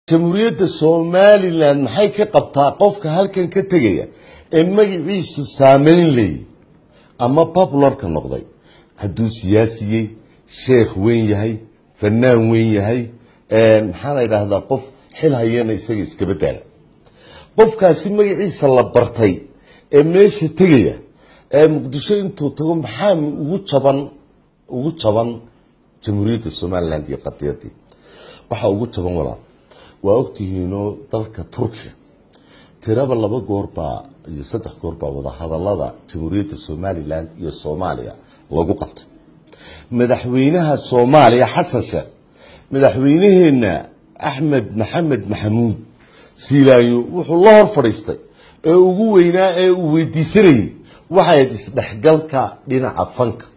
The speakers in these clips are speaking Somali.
jamhuuriyadda somalilan maxay ka qabtaa qofka halkan ka tegaya ee magaciisu saameyn leeyay ama popularka noqday hadduu siyaasiyey sheekh weyn yahay fanaan weyn yahay maxaa la yidhaahdaa qof xil hayana isaga iskaba daala qofkaasi magaciisa la bartay ee meesha tegaya ee muqdisho intuu tago maxaa ugu jaban ugu jaban jamhuuriyadda somalilan iyo qadiyadii waxaa ugu jaban walaal waa ogtihiinoo dalka turkiya tiraba laba goorbaa iyo saddex goorbaa wadahadalada jamhuuriyadda somalilan iyo soomaaliya lagu qabtay madaxweynaha soomaaliya xasan sheekh madaxweynaheenna axmed maxamed maxamuud siilaayo wuxuu la hor fadhiistay ee ugu weynaa ee uu weydiisanayay waxayd isdhexgalka dhinaca fanka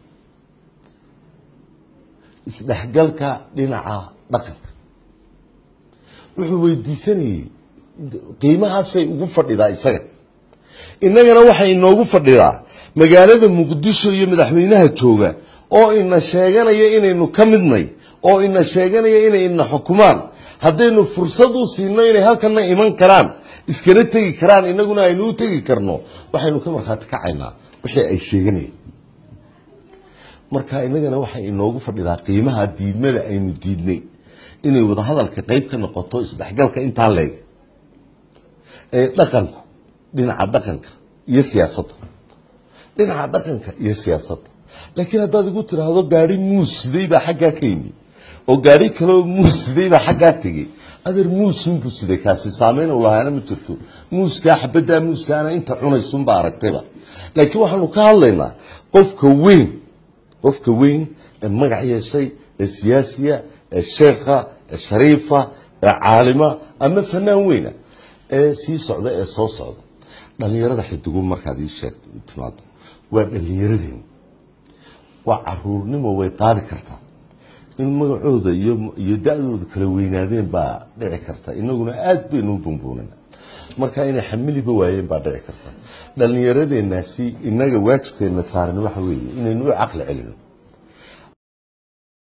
isdhexgalka dhinaca dhaqanka wuxuu weydiisanayey qiimahaasay ugu fadhidaa isaga innagana waxay inoogu fadhidaa magaalada muqdisho iyo madaxweynaha jooga oo ina sheeganaya inaynu ka midnay oo ina sheeganaya inay ina xukumaan haddaynu fursad u siino inay halkana iman karaan iskana tegi karaan inaguna aynu u tegi karno waxaynu ka markhaati kacaynaa wixii ay sheeganayeen marka inagana waxay inoogu fadhidaa qiimaha diidmada aynu diidnay inay wadahadalka qeyb ka noqoto isdhexgalka intaa leeg ee dhaqanku dhinaca dhaqanka iyo siyaasadda dhinaca dhaqanka iyo siyaasadda laakiin haddaad igu tiraahdo gaari muus siday baa xaggaa ka yimi oo gaari kaleoo muus siday baa xaggaa tegey adeer muusunbuu siday kaasi saameyn u lahaana ma jirto muuskaa xabaddaa muuskaana inta cunaysunbaa aragtayba laakiin waxaanu ka hadlaynaa qofka weyn qofka weyn ee magac yeeshay ee siyaasiya ee sheekha ee shariifa ee caalima ama fanaan weyna ee sii socda ee soo socda dhallinyarada xidigu markaad ii sheegto timaado waa dhallinyaradeen waa caruurnimo way qaadi kartaa in magacooda iyo iyo da-dooda kala weynaadeen baa dhici karta inaguna aad baynu u bumbuunana marka inay xamiliba waayeen baa dhici karta dhallinyaradeenaasi inaga waajibkeena saaran waxa weeye inaynu u caqli celino